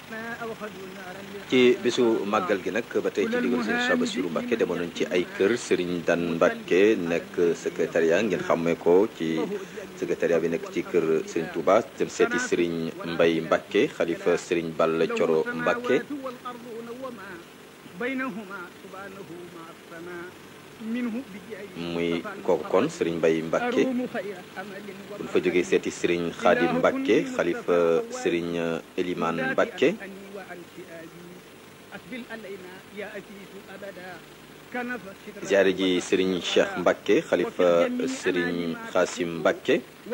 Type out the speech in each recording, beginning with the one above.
ci bisu màggal gi nag ba tey ci digal sëriñ Cheikh Bassirou Mbacké demoon nañ ci ay kër sëriñ Dan Mbacké nekk secrétariat ngeen xàmmee ko ci secrétariat bi nekk ci kër sëriñ Touba dem seeti sëriñ Mbay Mbacké xalifa sëriñ Balla Coro Mbacké muy kooku kon sëriñ Mbay Mbacké buñ fa jógee seeti sëriñ Xaadim Mbacké xalifa sëriñ Eliman Mbacké ziyaare ji sëriñ Cheikh Mbacké xalifa sëriñ Xaasim Mbacké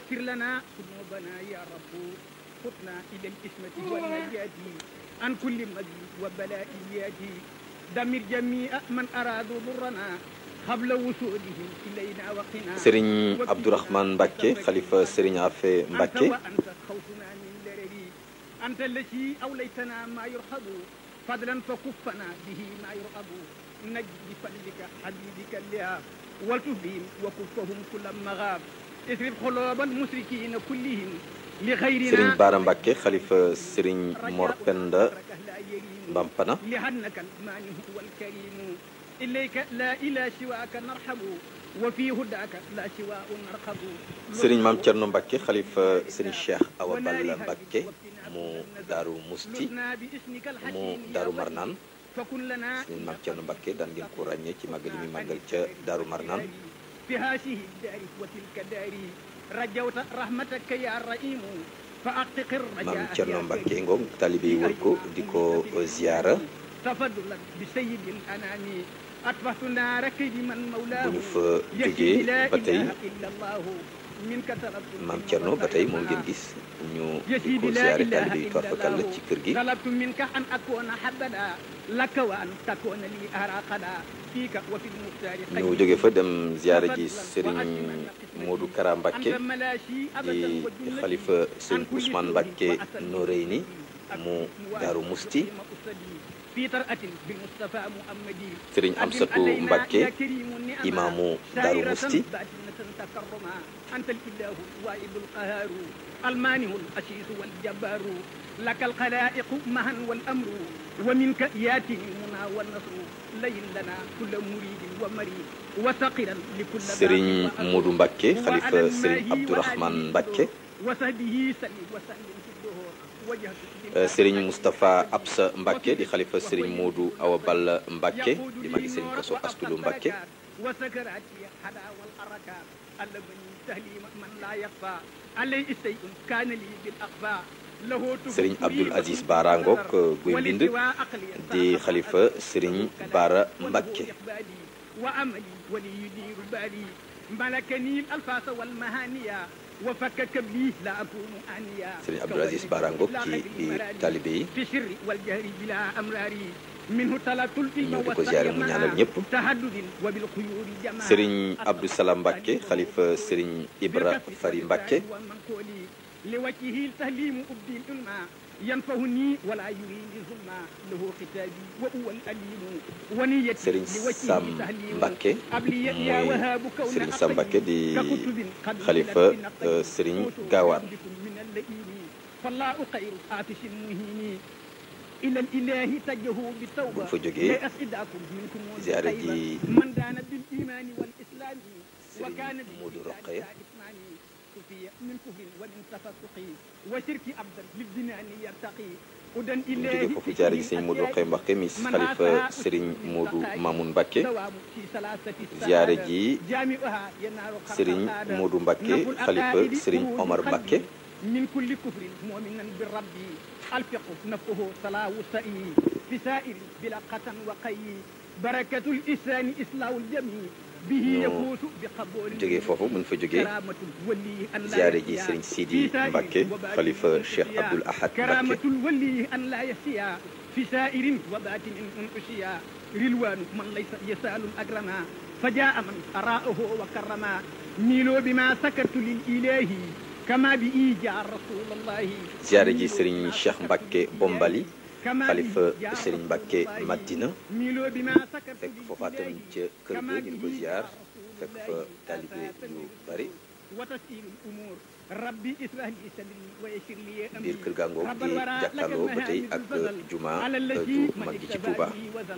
عن كل مجد وبلائيات دمر جميع من أرادوا ضرنا قبل وصولهم إلينا وقنا sëriñ Abdourahmane Mbacké xalifa sëriñ Afe Mbacké أنت وأنت خوفنا من درري أنت الذي أوليتنا ما يرحب فضلا فكفنا به ما يرغب نجد بفضلك حبيبك لها والتف بهم وكفهم كل مغاب اصرف قلوب المشركين كلهم لغيرنا sëriñ Baara Mbacké xalifa sëriñ Mor Penda Bampana لأنك المانع والكريم إليك لا إله سواك نرحب وفي هداك لا سواء نرقب sëriñ Maam Cerno Mbacké xalifa sëriñ Cheikh Awa Balla Mbacké mu Daaru Musti لنا باسمك mu الحكيم يا Daaru ولي. Marnaan فكن لنا sëriñ Maam Cerno Mbacké daan ngeen ko ràññee ci màggal yi muy màggal ca Daaru Marnaan في هذه الدار وتلك الدار رجوت رحمتك يا رحيم فأعتق الرجاء Maam Cerno يا Mbacké كريم. ngoog taalibe yi wër ko di ko ziyaara تفضلا بسيد الأنام أطفأت نار كيد من مولاه bu ñu fa يشهد jógee لا ba tey إله إلا الله منك طلبت Maam Cerno ba tey moom ngeen gis ñu di يشهد ko لا ziyaare إله taalibe yi إلا torfakal la الله ci kër gi طلبت منك أن أكون حبدا لك وأن تكون لي أراقدا فيك وفي المختار ñu jóge fa dem ziyaare ji sëriñ Modou Kara Mbacké أنت ملاشي أبدا di وجنتي xalifa sëriñ Ousmane Mbacké Noreyni mu Daaru Musti في طرأة بالمصطفى محمدي sëriñ Amsatu Mbacké imaamu Daaru Musti تكرما أنت الإله الواحد القهار المانع الأسيس والجبار لك الخلائق مها والأمر ومنك ياتي المنى والنصر لين لنا كل مريد ومريد وثقلا لكل sëriñ باق Modou Mbacké وعلى xalifa sëriñ الماهي Abdourahmane وآله Mbacké وصحبه سلم وسلم في الدهور وجهت Euh, sëriñ Moustapha Absa Mbacké di xalifa sëriñ Modou Awa Balla Mbacké di magi sëriñ Koso Astulu Mbacké وسكراتي حدا والحركات ألبني تهليم من لا يخفى عليه شيء كان لي بالأخفاء له sëriñ Abdoul Aziz Bara ngoog guy mbind di xalifa sëriñ Bara Mbacké وعملي ولي يدير بالي ملكني الألفاظ والمهانية وفكك بي لا أكون آنيا sëriñ Abdoul Aziz Bara ngoog ci biir taalibe yi في السر والجهر بلا أمراري منه طلبت العلم ñëw di ko ziyaare mu ñaanal ñëpp تهدد وبالخيور جمال sëriñ Abdou Salam Mbacké xalifa sëriñ Ibra Fari Mbacké لوجهه التهليم أبدي العلماء ينفعني ولا يريد ظلما له ختابي وهو الأليم ونيتي sëriñ لوجهه Sam تهليم Mbacké أبلي يا muy وهاب كون sëriñ Sam Mbacké di ككتب قد xalifa نزلت بنقي euh, sëriñ قوت Gaawaan بكم من اللئيم فالله خير آتش مهين إلى الإله تجه بالتوبة buñ fa jógee لا أسعدكم منكم ziyaare والخيبة. ji من دان بالإيمان والإسلام وكان sëriñ Modou Rokhaya صفية من كفر ومن تفسق وشرك أبدا للجنان يرتقي هدى ñu إله jóge foofu ziyaare ji sëriñ Modou Rokhaya Mbacké mi xalifa sëriñ Modou Mamoun Mbacké دوام في ثلاثة ziyaare السعادة. ji جامعها ينال خلق sëriñ السعادة. Modou Mbacké نفو xalifa الأقائد sëriñ خروج Omar قلبي Mbacké من كل كفر مؤمنا بالرب الفقه نفه صلاة سئي في سائر بلا قتن وقي بركة الإسلام إسلام الجميع به ñu يفوز بقبول jóge foofu buñ fa jógee كرامة الولي أن لا ziyaare ji يسيا sëriñ في Sidi سائر Mbacké وباطن xalifa من Cheikh أشياء. Abdoul Ahad كرامة Mbacké الولي أن لا يسيا في سائر وباطن من أشياء رلوان من ليس يسال أكرما فجاء من أراءه وكرما ميلوا بما سكرت للإله كما بإيجاء رسول الله ziyaare ji sëriñ Cheikh Mbacké Bombali كما xalifa بإيجاء sëriñ رسول Mbacké الله. Madina ميلوا بما سكرت fekk foofa tam للإله ca kër كما ga ñu di ko بإيجاء ziyaar رسول fekk الله fa taalibe yu bari وتسهيل الأمور rabbi israh li sadri wa yassir li amri biir kër gàngoog di jàkkaarloo ba tey ak juma ju mag ji ci Touba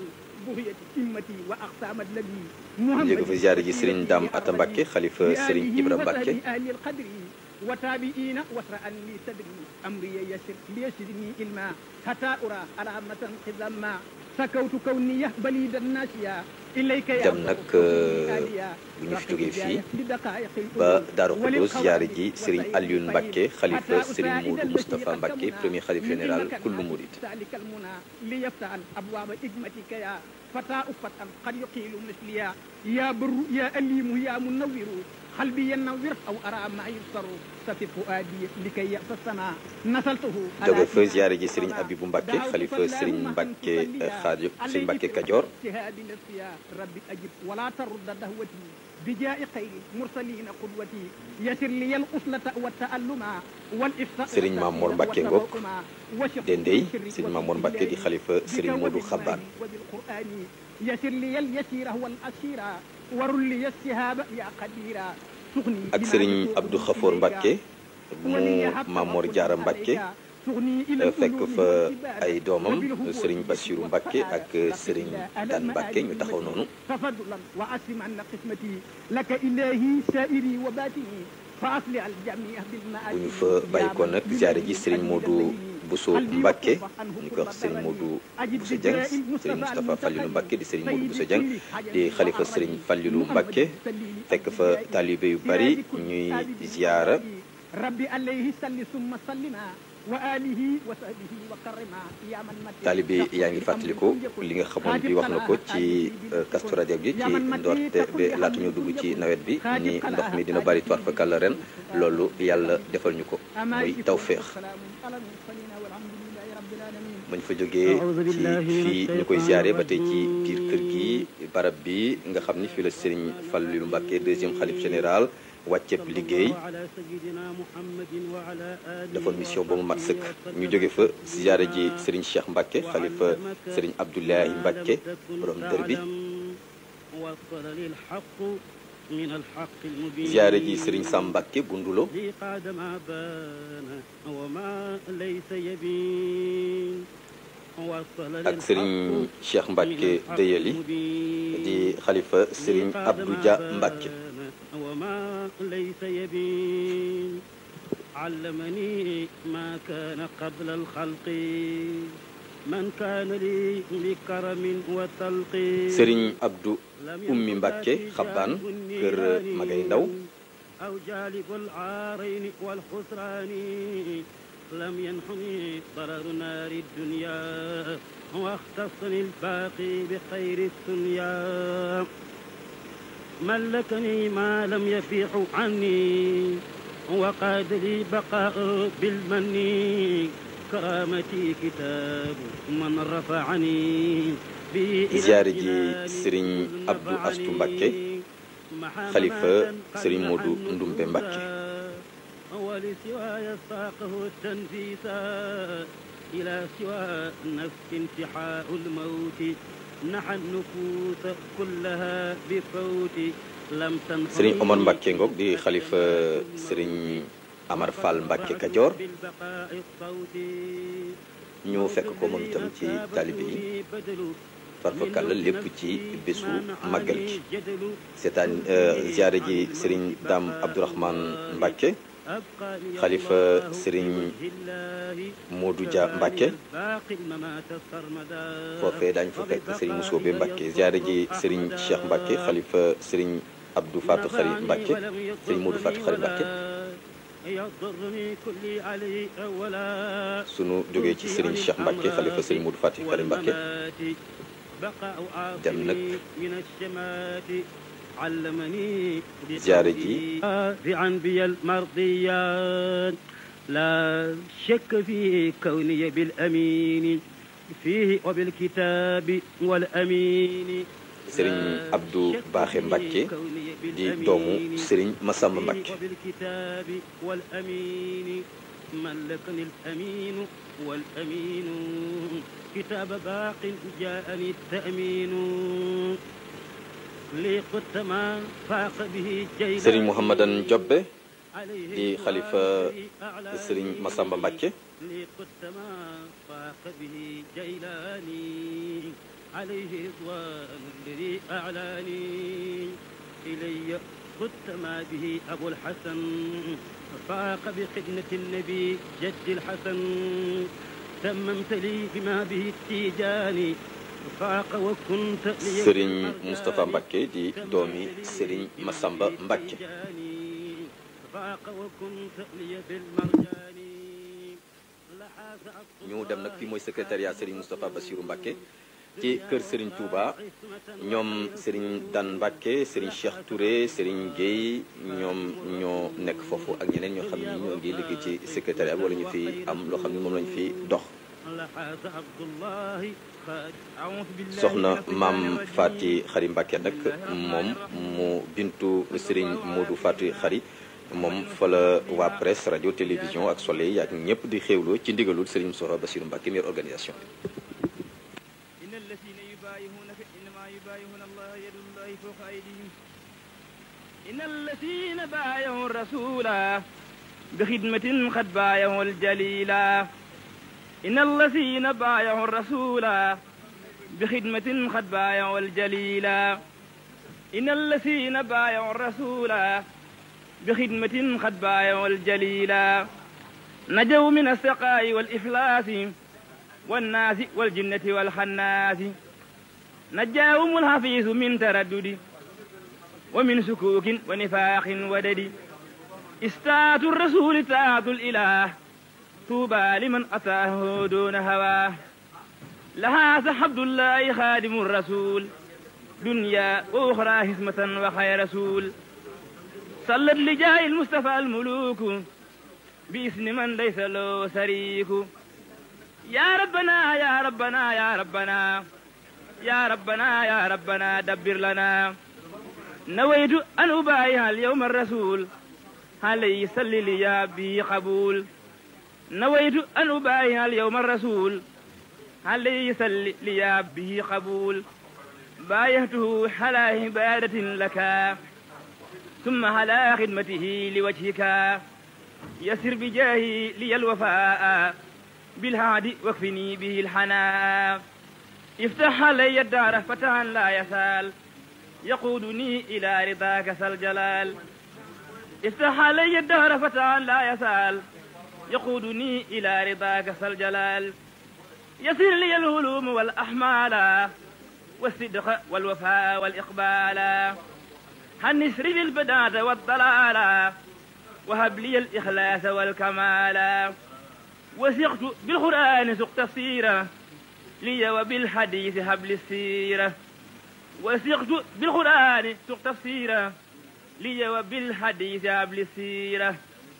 ñu jóge fa ziyaare ji Serigne Dame Atta Mbacke xalifa Serigne Ibra Mbacke وتابعين واسرعا لي صدري امري يسر ليسرني علما حتى ارى علامة خزما سكوت كوني بليد الناسيا اليك يا dem nag bu ñu fi jógee fii ba Daaru Xudoos ziyaare ji Serigne Alioune Mbacke xalifa Serigne Modou Moustapha Mbacke premier xalif général kullu murid ذلك المنى ليفتح ابواب حكمتك يا فتاة فتى قد يقيل مثليا يا بر يا أليم يا منور قلبي ينور أو أرى ما يبصر سفي فؤادي لكي يأس السماء نسلته jóge fa ziyaare ji Serigne Abibou Mbacke xalifa Serigne Mbacke Xaadim Serigne Mbacke Kajoor اجتهاد نفسي يا ربي أجب ولا ترد دهوتي بجاء خير مرسلين قدوتي يسر لي القسلة والتألم والإفساء Serigne Mamour Mbacke Ngok Dendey Serigne Mamour Mbacke di xalifa Serigne Modou Xabaan وبالقرآن يسر لي اليسير هو الأسير ورل لي السهاب يا قديرا سغني ak Serigne Abdou Khafour Mbacke mu Mamor Diarra Mbacke fekk fa ay doomam Serigne Bassirou Mbacke ak Serigne Dan Mbacke ñu taxaw noonu تفضلا وأسلم عنا قسمتي لك إلهي سائري وباتني فأصلح الجميع بالمآل bu ñu fa bàyyi ko nag ziyaare ji Serigne Modou Bousso Mbacke ñu koy wax Serigne Modou Bousso Dieng Serigne Moustapha Fallilou Mbacke di Serigne Modou Bousso Dieng di xalifa Serigne Fallilou Mbacke fekk fa taalibe yu bari ñuy ziyaara ربي عليه صل ثم سلما وآله وصحبه وكرما يا من مت taalibe yaa ngi fàttaliku li nga xamoon bi wax na ko ci Kazu Rajab gi ci ndoorte bi laata ñu dugg ci nawet bi ni ndox mi dina bari toir fa kàlla ren loolu yàlla defal ñu ko muy tawféex bañ fa jógee ci fii ñu koy ziare ba tey ci biir kër gi barab bi nga xam ni fii la Serigne Fallilou Mbacke deuxième xalif général wàcceeb liggéey defoon mission ba mu mat sëkk ñu jóge fa ziare ji Serigne Cheikh Mbacke xalifa Serigne Abdoulaye Mbacke borom dër bi ziare ji Serigne Sam Mbacke Bundulo ak Serigne Cheikh Mbacke Deyeli di xalifa Serigne Abdou Dia Mbacke وما ليس يبين علمني ما كان قبل الخلق من كان لي بكرم وتلق Serigne Abdou Ummi Mbacke Xabbaan kër Magay Ndaw أو جالب العارين والخسران لم ينحني ضرر نار الدنيا واختصني الباقي بخير الدنيا ملكني ما لم يفيح عني وقاد لي بقاء بالمن كرامتي كتاب من رفعني ziyaare ji Serigne Abdou Astou Mbacke xalifa Serigne Modou Ndumbe Mbacke ولسواي ساقه التنفيسا إلى سوى نفس انتحاء الموت نحى النفوس كلها بفوت لم تنفع Serigne Omar Mbacke ngoog di xalifa Serigne Amar Fall Mbacke Kajoor بالبقاء الصوت ñu fekk ko moom itam ci taalibe yi farfakalla lépp ci bésu màggal gi seetaan ziyaare ji Serigne Dame Abdourahmane Mbacke xalifa Serigne Modou Dia Mbacke foofee daañu fa fekk Serigne Moussobe Mbacke ziyaare ji Serigne Cheikh Mbacke xalifa Serigne Abdou Fatou Khari Mbacke Serigne Modou Fatou Khari Mbacke sunu jógee ci Serigne Cheikh Mbacke xalifa Serigne Modou Fatou Khari Mbacke dem nag علمني ziyaare ji بعنبي المرضيات لا شك في كوني بالأمين فيه وبالكتاب والأمين Serigne Abdou Baaxe Mbacke di doomu Serigne Massamba Mbacke وبالكتاب والأمين ملكني الأمين والأمين كتاب باق جاءني التأمين لي قدت ما فاق به جيلان Serigne Mouhamadan Jobbe di xalifa sëriñ Massamba Mbacke لي قدت ما فاق به جيلاني عليه رضوان الذي أعلاني إلي قدت ما به أبو الحسن فاق بخدمة النبي جد الحسن تممت لي بما به التيجاني فاق وكنت لي sëriñ Moustapha Mbacke di doomi sëriñ Massamba Mbacke فاق وكنت لي بالمرجان لحاز ñu dem nag fii mooy secrétariat sëriñ Moustapha Bassirou Mbacke ci kër sëriñ Touba ñoom sëriñ Dan Mbacke sëriñ Cheikh Touré sëriñ Guèye ñoom ñoo nekk foofu ak ñeneen ñoo xam ni ñoo ngi liggéey ci secrétariat bi wala ñu fi am loo xam ni moom lañu fi dox لحاز عبد الله خالد أعوذ بالله soxna من الشيطان maam الرجيم. Fati Xari Mbacke nag moom mu bintu sëriñ Modou Fati Xari moom fa la waa presse rajo télévision ak soleil ak ñëpp di xéwloo ci ndigalul sëriñ Moustapha Bassirou Mbacke meilleure organisation إن الذين يبايعونك إنما يبايعون الله يد الله فوق أيديهم إن الذين بايعوا الرسول بخدمة قد بايعوا الجليلا إن الذين بايعوا الرسول بخدمة قد بايعوا الجليلا إن الذين بايعوا الرسول بخدمة قد بايعوا الجليلا نجوا من السقاء والإفلاس والناس والجنة والخناس نجاهم الحفيظ من تردد ومن سكوك ونفاق ودد استاة الرسول طاعة الإله طوبى لمن أتاه دون هواه لها عبد الله خادم الرسول دنيا وأخرى هسمة وخير رسول صلت لجاه المصطفى الملوك باسم من ليس له شريك يا ربنا يا ربنا يا ربنا يا ربنا يا ربنا دبر لنا نويت أن أبايع اليوم الرسول عليه صل لي يا به قبول نويت أن أبايع اليوم الرسول عليه صل لي يا به قبول بايعته على عبادة لك ثم على خدمته لوجهك يسر بجاهي لي الوفاء بالهادي واكفني به الحناء افتح علي الدار فتحا لا يسال يقودني إلى رضاك ذا الجلال افتح علي الدهر فتحا لا يسال يقودني إلى رضاك ذا الجلال يسر لي الهلوم والأحمال والصدق والوفاء والإقبال هنسر لي البداة والضلال وهب لي الإخلاص والكمال وثقت بالقرآن سق تفسيره لي وبالحديث هبل السيرة وثقت بالقرآن سق تفسيره لي وبالحديث هبل السيرة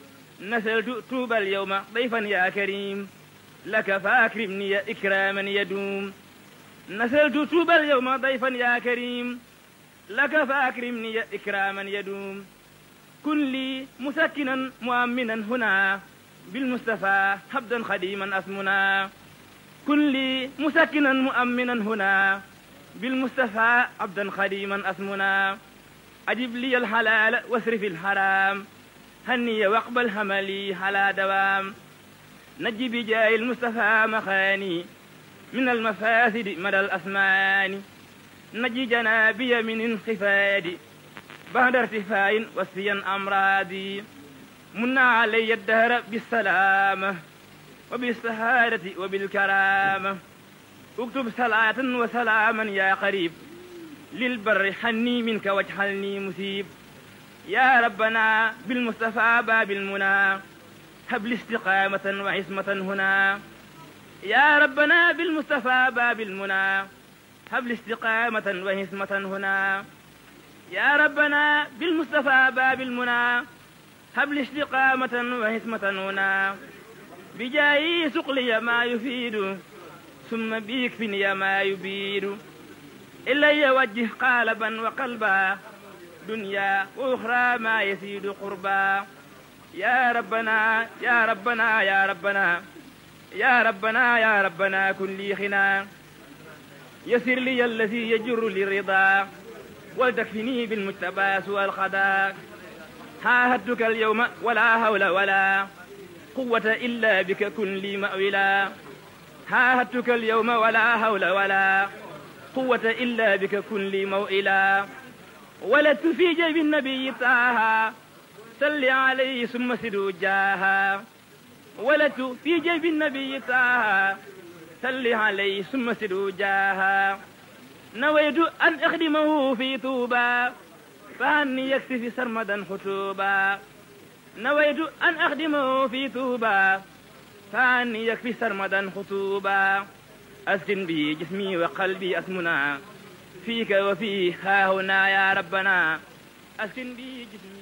نسلت توب اليوم ضيفا يا كريم لك فاكرمني إكراما يدوم نسلت توب اليوم ضيفا يا كريم لك فاكرمني إكراما يدوم كن لي مسكنا مؤمنا هنا بالمصطفى حبدا خديما أسمنا كن لي مسكنا مؤمنا هنا بالمصطفى عبدا خديما أسمنا أجب لي الحلال واسرف الحرام هني واقبل هملي على دوام نجي بجاه المصطفى مخاني من المفاسد مدى الأسمان نجي جنابي من انخفاض بعد ارتفاع وسيا أمراضي منا علي الدهر بالسلامة وبالسهادة وبالكرامة اكتب صلاة وسلاما يا قريب للبر حني منك واجعلني مسيب يا ربنا بالمصطفى باب المنى هب لي استقامة وعصمة هنا يا ربنا بالمصطفى باب المنى هب لي استقامة وعصمة هنا يا ربنا بالمصطفى باب المنى هب لي استقامة وحكمة هنا بجاي سقلي ما يفيد ثم بيكفني ما يبيد إلي وجه قالبا وقلبا دنيا وأخرى ما يزيد قربا يا ربنا يا ربنا يا ربنا يا ربنا يا ربنا كن لي خنا يسر لي الذي يجر للرضا ولتكفني بالمجتبى سوى الخدا عاهدتك اليوم ولا حول ولا قوة إلا بك كن لي مأولا عاهدتك اليوم ولا حول ولا قوة إلا بك كن لي موئلا ولدت في جيب النبي طه صل عليه ثم سدوا جاها ولدت في جيب النبي طه صل عليه ثم سدوا جاها نويت أن أخدمه في طوبى فهني يكفي سرمدا خطوبا نويت أن أخدمه في طوبى فهني يكفي سرمدا خطوبا أسكن به جسمي وقلبي أسمنا فيك وفيه ها هنا يا ربنا أسكن به جسمي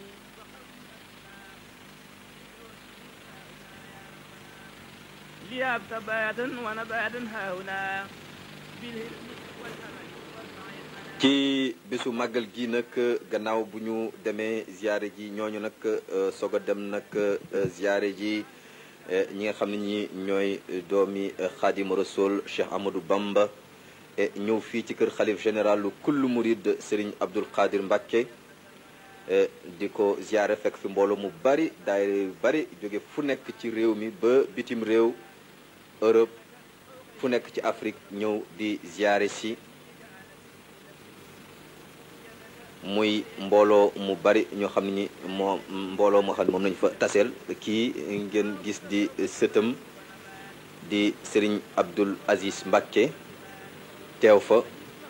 لياب تباتا ونباتا ها هنا بالهرم والأمل ci bisu màggal gi nag gannaaw bu ñu demee ziare ji ñooñu nag soog a dem nag ziare ji ñi nga xam ne ñi ñooy doomi xaadim rasul Cheikh Amadou Bamba ñëw fii ci kër xalif général lu kullu murid Serigne Abdul Qadir Mbacke di ko ziare fekk fi mbooloo mu bari daayira yu bari jóge fu nekk ci réew mi ba bitim réew Europe fu nekk ci Afrique ñëw di ziare si muy mbooloo mu bari ñoo xam ne ñi moo mbooloo moo xam ne moom nañu fa taseel kii ngeen gis di sëtam di Serigne Abdul Aziz Mbacke teew fa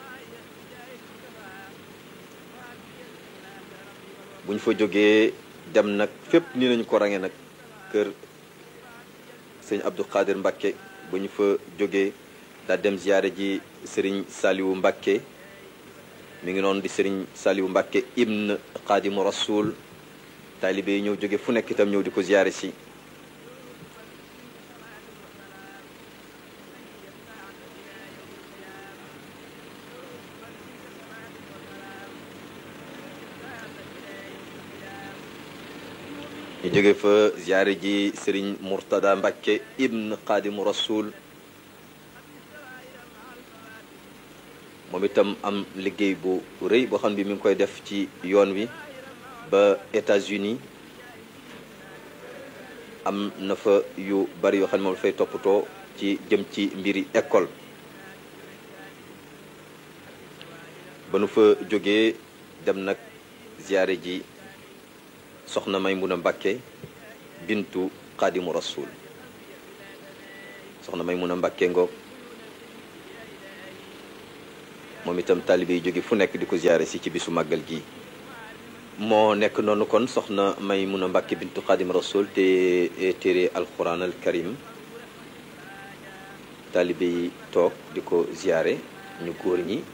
bu ñu fa jógee dem nag fépp ni nañu ko range nag kër sëñ Abdul Qadir Mbacke bu ñu fa jógee daa dem ziyaare ji Serigne Saliou Mbacke mi ngi noonu di Serigne Saliou Mbacke ibn Xaadimu Rasul taalibe yi ñëw jóge fu nekk itam ñëw di ko ziyaare si ñu jóge fa ziyaare ji Serigne Mourtada Mbacke ibn Xaadimu Rasul moom itam am liggéey bu rëy boo xam ne bi mi ngi koy def ci yoon wi ba États-Unis am na fa yu bari yoo xam ne moom dafay toppatoo ci jëm ci mbiri école ba nu fa jógee dem nag ziyaare ji soxna Maymuna Mbàkke bintu Xaadimu Rasul soxna Maymuna Mbàkke ngoog moom itam taalibe yi jóge fu nekk di ko ziyaare si ci bisu màggal gi moo nekk noonu kon soxna Maymuna Mbàkke bintu Xaadim Rasul te téere alquran al karim taalibe yi toog di ko ziyaare ñu góor ñi